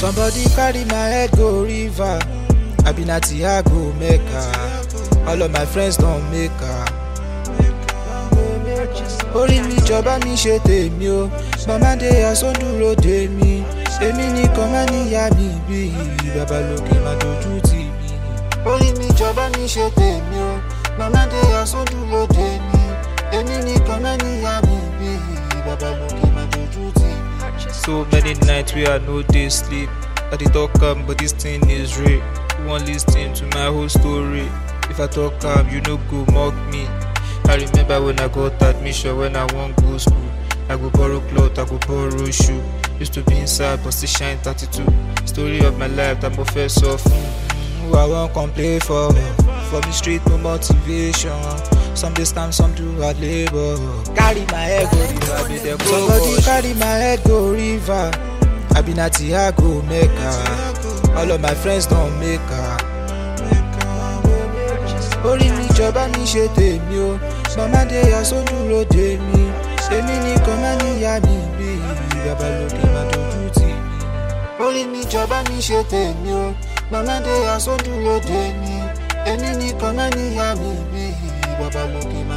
Somebody carry my head go river. I been at I go Mecca. All of my friends don't make her. Orí mi jọba mi ṣe tèmi o, màmá dé asọ́dúró dé mi. Èmi nìkan máa níyà mi bí bàbá lókè máa dojú tì mí. Orí mi jọba mi ṣe tèmi o, màmá dé asọ́dúró dé mi. Èmi nìkan máa níyà mi bí bàbá lókè máa dojú tì mí. So many nights where I no dey sleep. I dey talk am, but this thing is real. You wan lis ten to my whole story? If I talk am, you no go mock me. I remember when I got admission when I wan go school. I go borrow cloth, I go borrow shoe. Used to be inside, but still shine 32. Story of my life, that mo fẹ́ sọ fún. Who I wan complain for? For me street no motivation. Some dey scam, some do hard labour. Carry my head go river, be dem go Somebody carry my head go river. I been at I go Mecca. All of my friends don make her. Orí mi jọba mi ṣe tèmi o, màmá dé asódúró dé mi. Èmi nìkan máa níyà mi bí bàbá lókè máa dojú tì mí. Orí mi jọba mi ṣe tèmi o, màmá dé asódúró dé mi. Èmi nìkan máa níyà mi bí bàbá lókè máa.